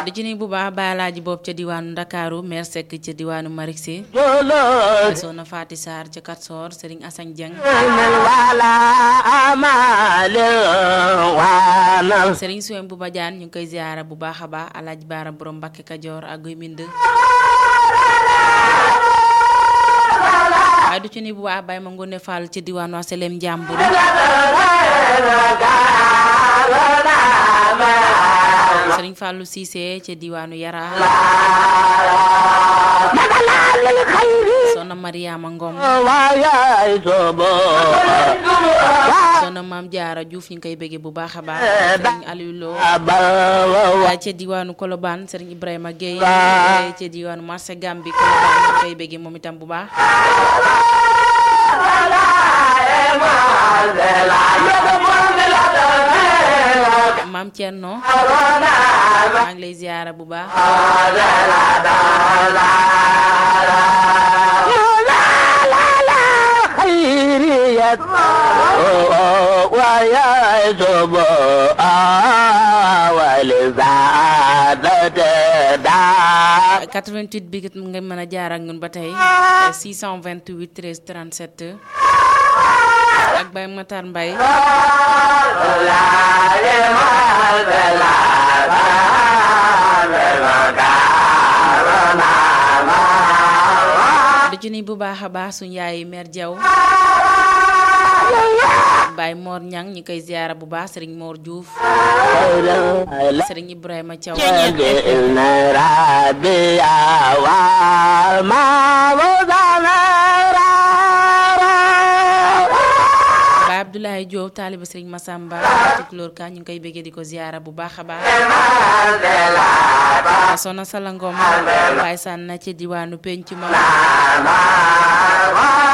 di ci nuyu bu baax baalaaji boobu ca diwaanu Ndakaaru maire Seck ca diwaanu Marixi jolo soxna Faati Sarr ca Katsor Serigne Assane Dieng nel wala amale wanal Serigne Souem bu Badiane ñu ngi koy ziara bu baax a baax Alaaji Baara borom Mbàkke Kajoor ak Guy Mbind waaye du ci nuyu bu baax Baye ma Ngone Fall ca diwaanu Asalem Njàmbur Serigne Fallou Cissé ca diwaanu Yara magalal khayri soxna Mariama Ngom waya sobo soxna Maam Jaara Diouf ñu ngi koy bëggee bu baax a baax Serigne Aliou Lo abawa waaye ca diwaanu Colobane Serigne Ibrahima Gueye ca diwaanu marché Gambi Colobane ñu ngi koy bëggee moom itam bu baax Maam Thierno maa ngi lay ziara bu baax khairiyat waya sobo awal zadat da 88 bi nga mën a jaar ak ñun ba tey 628 13 37 ak Baye Matar Mbaye di ci nuyu bu baax a baax suñu yaay mère Diaw Baye Mor Ñang ñi koy ziara bu baax Serigne Mor Diouf Serigne Ibrahima Thiaw rabia wa ma Baye Abdoulaye Diop taaliba Serigne Massamba Tukulóor ka ñu ngi koy bëggee di ko ziara bu baax a baax Sona Salangom Baye Sànna ci diwaanu penc ma